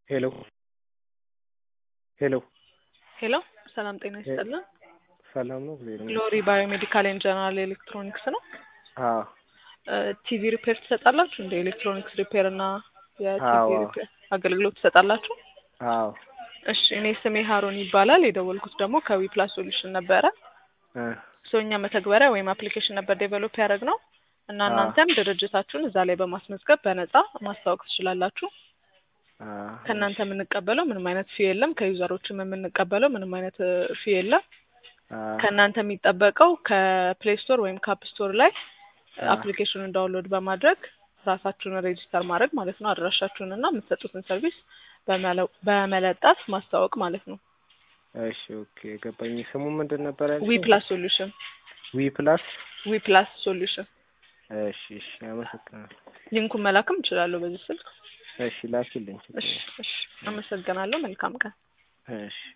ሄሎ ሄሎ ሄሎ ሰላም ጤና ይስጥልን። ሰላም ነው ጊዜ ነው። ግሎሪ ባዮሜዲካል ኤንድ ጀነራል ኤሌክትሮኒክስ ነው። አዎ ቲቪ ሪፔር ትሰጣላችሁ? እንደ ኤሌክትሮኒክስ ሪፔር እና የቲቪ አዎ። ሪፔር አገልግሎት ትሰጣላችሁ? አዎ እሺ እኔ ስሜ ሀሮን ይባላል። የደወልኩት ደግሞ ከዊፕላስ ሶሉሽን ነበረ። እ ሶ እኛ መተግበሪያ ወይም አፕሊኬሽን ነበር ዴቨሎፕ ያደረግ ነው እና አዎ። እናንተም ድርጅታችሁን እዛ ላይ በማስመዝገብ በነፃ ማስታወቅ ትችላላችሁ። አ ከእናንተ የምንቀበለው ምንም አይነት ፊ የለም። ከዩዘሮችም የምንቀበለው ምንም አይነት ፊ የለም። አ ከእናንተ የሚጠበቀው ከፕሌይ ስቶር ወይም ከአፕ ስቶር ላይ አ አፕሊኬሽኑን ዳውንሎድ በማድረግ ራሳችሁን ሬጂስተር ማድረግ ማለት ነው። አድራሻችሁን እና የምትሰጡትን ሰርቪስ በመለ- በመለጠፍ ማስታወቅ ማለት ነው። እሺ ኦኬ ገባኝ። ስሙ ምንድን ነበር ያልሽኝ? ዊ ፕላስ ሶሉሽን ዊ ፕላስ ዊ ፕላስ ሶሉሽን። እሺ እሺ አመሰግናለሁ። ሊንኩን መላክም እችላለሁ በዚህ ስልክ። እሺ ላኪልኝ። ችግር እሺ የለም። እሺ፣ አመሰግናለሁ። መልካም ቀን። እሺ